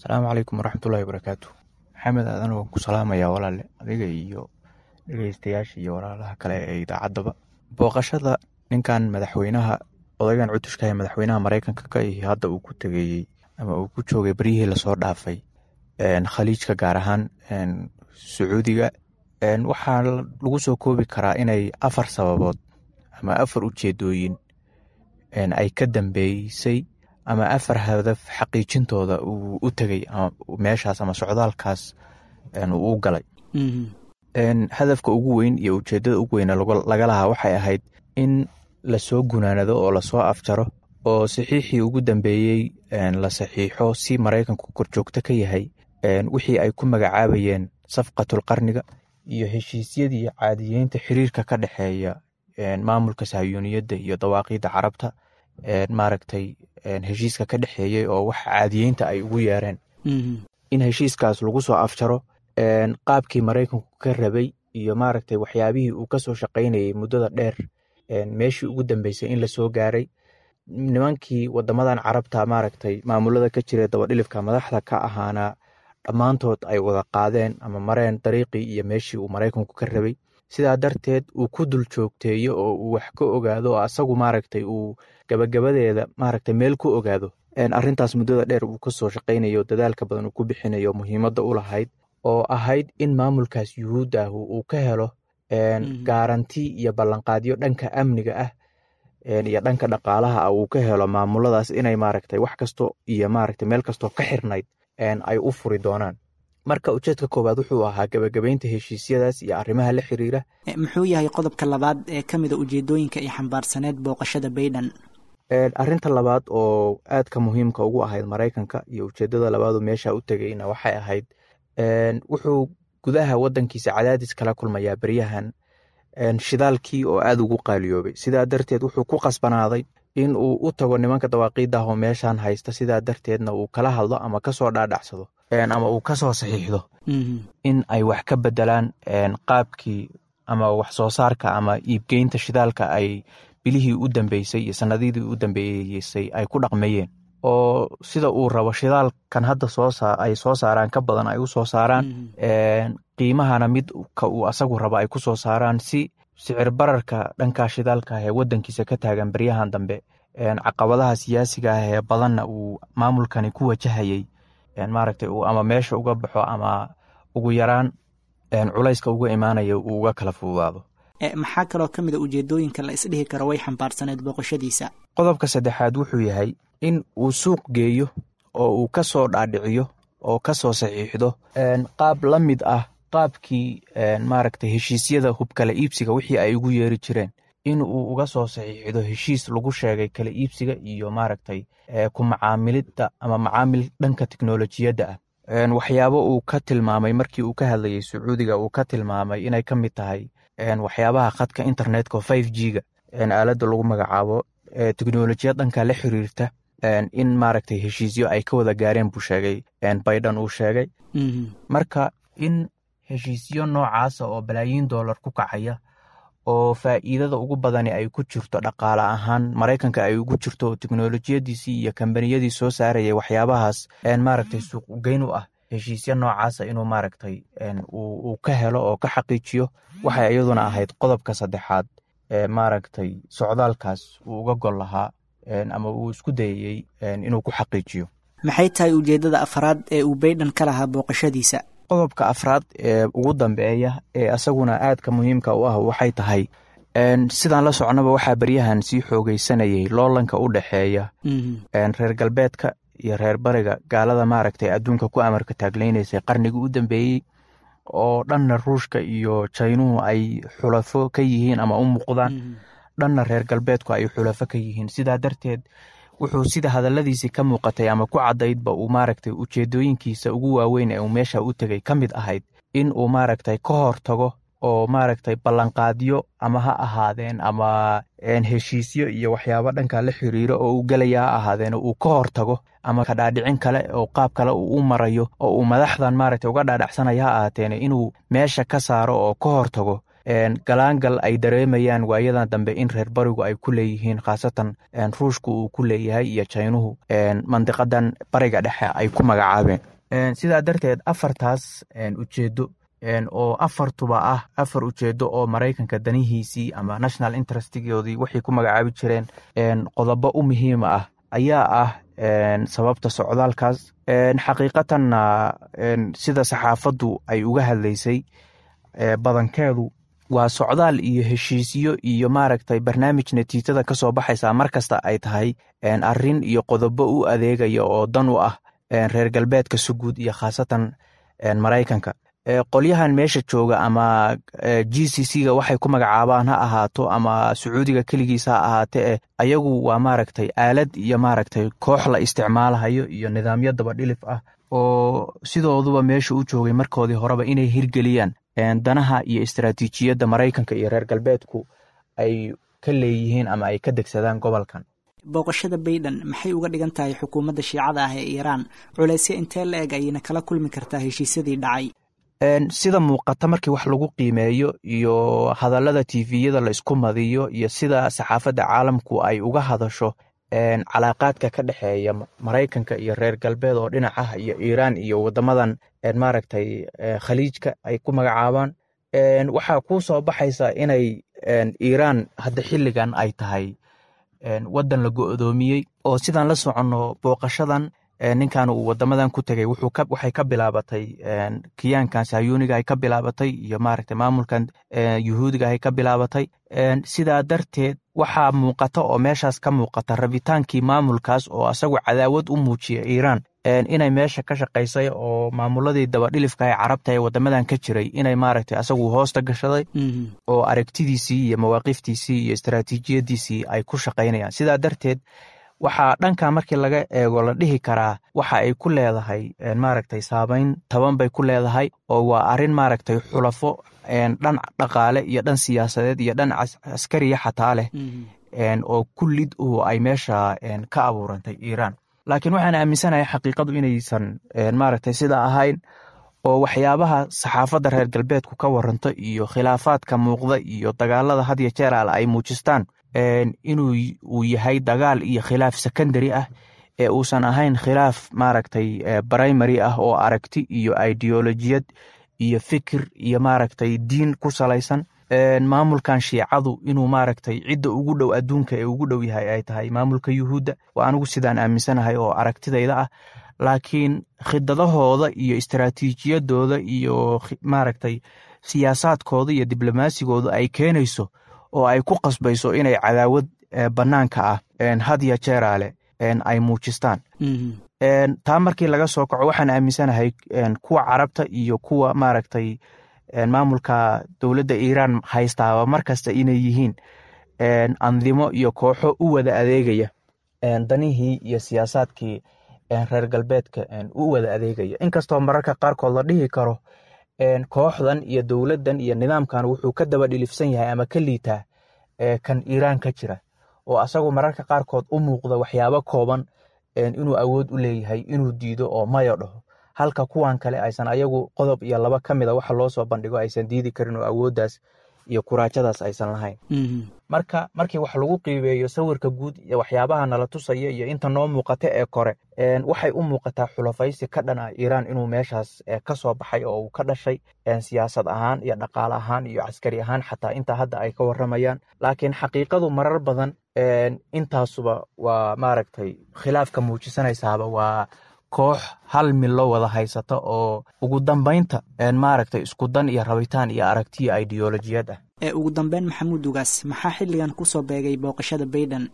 asalaamu calaykum waraxmatullahi wabarakaatu maxamed aadan waan ku salaamayaa walaale adiga iyo dhegeystayaasha iyo walaalaha kale ee idaacaddaba booqashada ninkan madaxweynaha odaygan cutushka ee madaxweynaha mareykanka ka ihi hadda uu ku tegeeyey ama uu ku joogay beryihii lasoo dhaafay khaliijka gaar ahaan sacuudiga waxaa lagu soo koobi karaa inay afar sababood ama afar ujeedooyin ay ka dambeysay ama afar hadaf xaqiijintooda uu u tegey meeshaas ama socdaalkaas uu u galay hadafka ugu weyn iyo ujeedada ugu weyn laga lahaa waxay ahayd in lasoo gunaanado oo lasoo afjaro oo saxiixii ugu dambeeyey la saxiixo si maraykanku korjoogto ka yahay wixii ay ku magacaabayeen safqatul qarniga iyo heshiisyadii caadiyeynta xiriirka ka dhexeeya maamulka sahyuuniyadda iyo dawaaqiidda carabta maaragtay heshiiska ka dhexeeyey oo wax caadiyeynta ay ugu yeereen in heshiiskaas lagu soo afjaro qaabkii maraykanku ka rabay iyo maaragtay waxyaabihii uu kasoo shaqaynayay muddada dheer meeshii ugu dambeysay in lasoo gaaray nimankii wadamadan carabta maaragtay maamulada ka jira dabadhilifka madaxda ka ahaana dhammaantood ay wada qaadeen ama mareen dariiqii iyo meeshii uu maraykanku ka rabay sidaa darteed uu ku dul joogteeyo oo uu wax ka ogaado oo asagu maaragtay uu gabagabadeeda maaragtay meel ku ogaado arrintaas muddada dheer uu kasoo shaqaynayo dadaalka badan uu ku bixinayo muhiimadda u lahayd oo ahayd in maamulkaas yuhuudda ah uu ka helo gaaranti iyo ballanqaadyo dhanka amniga ah iyo dhanka dhaqaalaha ah uu ka helo maamuladaas inay maaragtay wax kasto iyo maaragtay meel kastoo ka xirnayd ay u furi doonaan marka ujeedka koowaad wuxuu ahaa gabagabaynta heshiisyadaas iyo arrimaha la xiriira muxuu yahay qodobka labaad ee ka mida ujeedooyinka iyo xambaarsaneed booqashada bayden arrinta labaad oo aadka muhiimka ugu ahayd maraykanka iyo ujeedada labaadu meesha u tegayna waxay ahayd wuxuu gudaha wadankiisa cadaadis kala kulmayaa beryahan shidaalkii oo aada ugu qaaliyoobay sidaa darteed wuxuu ku qasbanaaday in uu u tago nimanka dawaaqiidda ah oo meeshan haysta sidaa darteedna uu kala hadlo ama kasoo dhaadhacsado ama uu kasoo saxiixdo in ay wax ka bedelaan qaabkii ama wax soo saarka ama iibgeynta shidaalka ay bilihii u dambeysay iyo sanadidii u dambeeysay ay ku dhaqmeeyeen oo sida uu rabo shidaalkan hadda ay soo saaraan ka badan ay u soo saaraan qiimahana midka uu asagu rabo ay ku soo saaraan si sicir bararka dhanka shidaalka ah ee wadankiisa ka taagan beryahan dambe caqabadaha siyaasiga ah ee badanna uu maamulkani ku wajahayey maaragtay uu ama meesha uga baxo ama ugu yaraan culayska uga imaanaya uu uga kala fududaado maxaa kaloo ka mid a ujeedooyinka la isdhihi karo way xambaarsaneed booqashadiisa qodobka saddexaad wuxuu yahay in uu suuq geeyo oo uu ka soo dhaadhiciyo oo ka soo saxiixdo qaab la mid ah qaabkii maaragtay heshiisyada hubkala iibsiga wixii ay ugu yeeri jireen in uu uga soo saxiixdo heshiis lagu sheegay kala iibsiga iyo maaragtay ku macaamilidda ama macaamil dhanka teknolojiyadda ah waxyaabo uu ka tilmaamay markii uu ka hadlayay sacuudiga uu ka tilmaamay inay ka mid tahay waxyaabaha khadka internetka five g ga aaladda lagu magacaabo teknolojiyad dhanka la xiriirta in maaragtay heshiisyo ay ka wada gaareen buu sheegay baidan uu sheegay marka in heshiisyo noocaasa oo balaayiin dollar ku kacaya oo faa'iidada ugu badani ay ku jirto dhaqaale ahaan maraykanka ay ugu jirto oo teknolojiyadiisii iyo kambaniyadii soo saarayay waxyaabahaas maaragtay suuq ugeyn u ah heshiisyo noocaasa inuu maaragtay uu ka helo oo ka xaqiijiyo waxay iyaduna ahayd qodobka saddexaad ee maaragtay socdaalkaas uu uga gol lahaa ama uu isku dayayey inuu ku xaqiijiyo maxay tahay ujeeddada afraad ee uu baydhan ka lahaa booqashadiisa qodobka afraad ee ugu dambeeya ee asaguna aadka muhiimka u ah waxay tahay sidaan la socnaba waxaa beryahan sii xoogeysanayay loolanka u dhexeeya reer galbeedka iyo reer bariga gaalada maaragtay adduunka ku amarka taagleynaysay qarnigii u dambeeyey oo dhanna ruushka iyo jaynuhu ay xulafo ka yihiin ama u muuqdaan dhanna reer galbeedku ay xulafo ka yihiin sidaa darteed wuxuu sida hadaladiisii ka muuqatay ama ku caddaydba uu maaragtay ujeedooyinkiisa ugu waaweyn ee uu meesha u tegay ka mid ahayd in uu maaragtay ka hor tago oo maaragtay ballanqaadyo ama ha ahaadeen ama heshiisyo iyo waxyaabo dhanka la xiriiro oo uu gelaya ha ahaadeen uu ka hor tago ama kadhaadhicin kale oo qaab kale uu u marayo oo uu madaxdan maaragtay uga dhaadhacsanaya ha ahaateen inuu meesha ka saaro oo ka hor tago galaangal ay dareemayaan waayadan dambe in reer barigu ay ku leeyihiin khaasatan ruushku uu ku leeyahay iyo jaynuhu mandiqadan bariga dhexe ay ku magacaabeen sidaa darteed afartaas ujeedo oo afartuba ah afar ujeedo oo maraykanka danihiisii ama national interestgoodii waxay ku magacaabi jireen qodobo u muhiima ah ayaa ah sababta socdaalkaas xaqiiqatanna sida saxaafaddu ay uga hadlaysay badankeedu waa socdaal iyo heshiisyo iyo maaragtay barnaamij natiijada ka soo baxaysa markasta ay tahay arrin iyo qodobo u adeegaya oo dan u ah reer galbeedka suguud iyo khaasatan maraykanka qolyahan meesha jooga ama g c c ga waxay ku magacaabaan ha ahaato ama sacuudiga keligiis ha ahaate eh ayagu waa maaragtay aalad iyo maaragtay koox la isticmaalahayo iyo nidaamyo dabadhilif ah oo sidooduba meesha u joogay markoodii horeba inay hirgeliyaan danaha iyo istaraatiijiyadda maraykanka iyo reer galbeedku ay ka leeyihiin ama ay ka degsadaan gobolkan booqashada bayden maxay uga dhigan tahay xukuumadda shiicada ah ee iiraan culaysyo intee la eg ayayna kala kulmi kartaa heshiisyadii dhacay sida muuqata markii wax lagu qiimeeyo iyo hadallada tiviyada la isku madiyo iyo sida saxaafadda caalamku ay uga hadasho calaaqaadka ka dhexeeya maraykanka iyo reer galbeed oo dhinac ah iyo iiraan iyo wadamadan maaragtay khaliijka ay ku magacaabaan waxaa kuu soo baxaysa inay iiraan hadda xilligan ay tahay waddan la go'doomiyey oo sidaan la soconno booqashadan ninkan uu wadamadan ku tegay waxay ka bilaabatay kiyaankan sayuniga ay ka bilaabatay iyo maaragtay maamulkan yuhuudiga ay ka bilaabatay sidaa darteed waxaa muuqata oo meeshaas ka muuqata rabitaankii maamulkaas oo asagu cadaawad u muujiya iiraan inay meesha ka shaqaysay oo maamuladii dabadhilifka ee carabta ee wadamadan ka jiray inay maaragtay asagu hoosta gashaday oo aragtidiisii iyo mawaaqiftiisii iyo istaraatiijiyadiisii ay ku shaqaynayaan sidaa darteed waxaa dhanka markii laga eego la dhihi karaa waxa ay ku leedahay maaragtay saameyn taban bay ku leedahay oo waa arrin maaragtay xulafo dhan dhaqaale iyo dhan siyaasadeed iyo dhan askariya xataa leh oo kullid u ay meesha ka abuurantay iiraan laakiin waxaan aaminsanahay xaqiiqadu inaysan maaragtay sida ahayn oo waxyaabaha saxaafadda reer galbeedku ka waranto iyo khilaafaadka muuqda iyo dagaalada had iyo jeer al ay muujistaan inuu uu yahay dagaal iyo khilaaf secondary ah ee uusan ahayn khilaaf maaragtay primary ah oo aragti iyo ideolojiyad iyo fikir iyo maaragtay diin ku salaysan maamulkan shiicadu inuu maaragtay cidda ugu dhow adduunka ee ugu dhow yahay ay tahay maamulka yuhuudda waa anigu sidaan aaminsanahay oo aragtidayda ah laakiin khidadahooda iyo istaraatiijiyadooda iyo maaragtay siyaasaadkooda iyo diblomasigooda ay keenayso oo ay ku qasbayso inay cadaawad bannaanka ah hadya jeeraale ay muujistaan taa markii laga soo kaco waxaan aaminsanahay kuwa carabta iyo kuwa maaragtay maamulka dowladda iiraan haystaaba markasta inay yihiin andimo iyo kooxo u wada adeegaya danihii iyo siyaasaadkii reer galbeedka u wada adeegaya inkastoo mararka qaarkood la dhihi karo kooxdan iyo dowladdan iyo nidaamkan wuxuu ka daba dhilifsan yahay ama ka liitaa kan iiraan ka jira oo asagu mararka qaarkood u muuqda waxyaabo kooban inuu awood u leeyahay inuu diido oo mayo dhaho halka kuwan kale aysan ayagu qodob iyo laba ka mida waxa loo soo bandhigo aysan diidi karin oo awooddaas iyo kuraajadaas aysan lahayn marka markii wax lagu qiibeeyo sawirka guud iyo waxyaabaha nala tusaya iyo inta noo muuqata ee kore waxay u muuqataa xulafaysi ka dhan ah iiraan inuu meeshaas ka soo baxay oo uu ka dhashay siyaasad ahaan iyo dhaqaale ahaan iyo caskari ahaan xataa intaa hadda ay ka waramayaan laakiin xaqiiqadu marar badan intaasuba waa maaragtay khilaafka muujisanaysaaba waa koox hal milo wada haysata oo ugu dambeynta maaragtay isku dan iyo rabitaan iyo aragtiya ideolojiyad ah ee ugu dambeyn maxamuud ugaas maxaa xilligan kusoo beegay booqashada bayden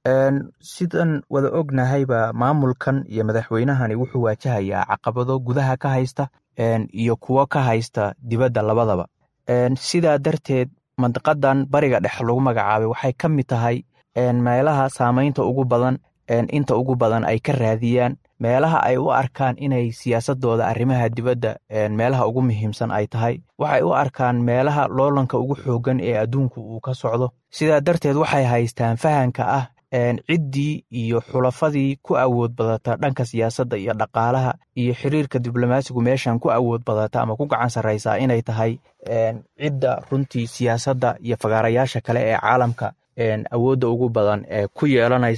sidan wada ognahayba maamulkan iyo madaxweynahani wuxuu waajahayaa caqabado gudaha ka haysta iyo kuwo ka haysta dibadda labadaba sidaa darteed mandiqadan bariga dhex lagu magacaabay waxay ka mid tahay meelaha saameynta ugu badan inta ugu badan ay ka raadiyaan meelaha ay u arkaan inay siyaasadooda arrimaha dibadda meelaha ugu muhiimsan ay tahay waxay u arkaan meelaha loolanka ugu xoogan ee adduunku uu ka socdo sidaa darteed waxay haystaan fahanka ah ciddii iyo xulafadii ku awood badata dhanka siyaasadda iyo dhaqaalaha iyo xiriirka diblomaasigu meeshan ku awood badata ama ku gacan sarraysaa inay tahay cidda runtii siyaasadda iyo fagaarayaasha kale ee caalamka awoodda ugu badan ee ku yeelanaysa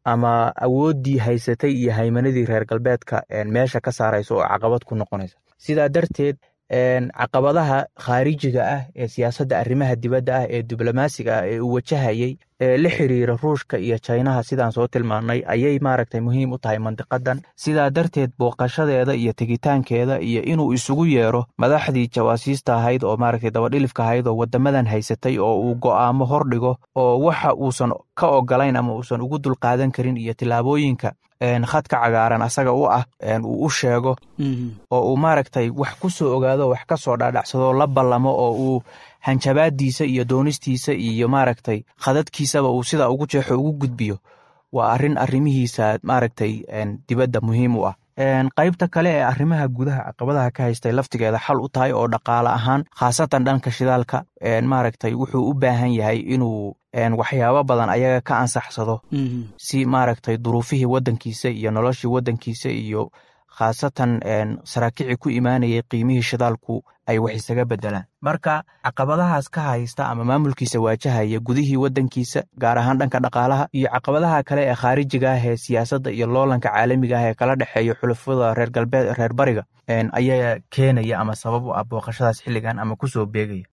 ama awooddii haysatay iyo haymanadii reer galbeedka meesha ka saaraysa oo caqabad ku noqonaysa sidaa darteed caqabadaha khaarijiga ah ee siyaasadda arrimaha dibadda ah ee diblomaasiga ah ee uu wajahayey ee la xiriira ruushka iyo jinaha sidaan soo tilmaannay ayay maaragtay muhiim u tahay mandiqadan sidaa darteed booqashadeeda iyo tegitaankeeda iyo inuu isugu yeero madaxdii jawaasiista ahayd oo maaragtay dabadhilifka ahayd oo wadamadan haysatay oo uu go'aamo hordhigo oo waxa uusan ka ogolayn ama uusan ugu dulqaadan karin iyo tillaabooyinka khadka cagaaran asaga u ah uu u sheego oo uu maaragtay wax ku soo ogaado wax ka soo dhaadhacsado la ballamo oo uu hanjabaadiisa iyo doonistiisa iyo maaragtay khadadkiisaba uu sidaa ugu jeexo ugu gudbiyo waa arrin arrimihiisa maaragtay dibadda muhiim u ah qaybta kale ee arrimaha gudaha caqabadaha ka haystay laftigeeda xal u tahay oo dhaqaale ahaan khaasatan dhanka shidaalka maaragtay wuxuu u baahan yahay inuu waxyaabo badan ayaga ka ansaxsado si maaragtay duruufihii waddankiisa iyo noloshii waddankiisa iyo khaasatan saraakici ku imaanayay qiimihii shidaalku ay wax isaga bedelaan marka caqabadahaas ka haysta ama maamulkiisa waajahaya gudihii waddankiisa gaar ahaan dhanka dhaqaalaha iyo caqabadaha kale ee khaarijiga ah ee siyaasadda iyo loolanka caalamiga ah ee kala dhexeeya xulafada reer galbeed reer bariga ayaa keenaya ama sabab u ah booqashadaas xilligan ama kusoo beegaya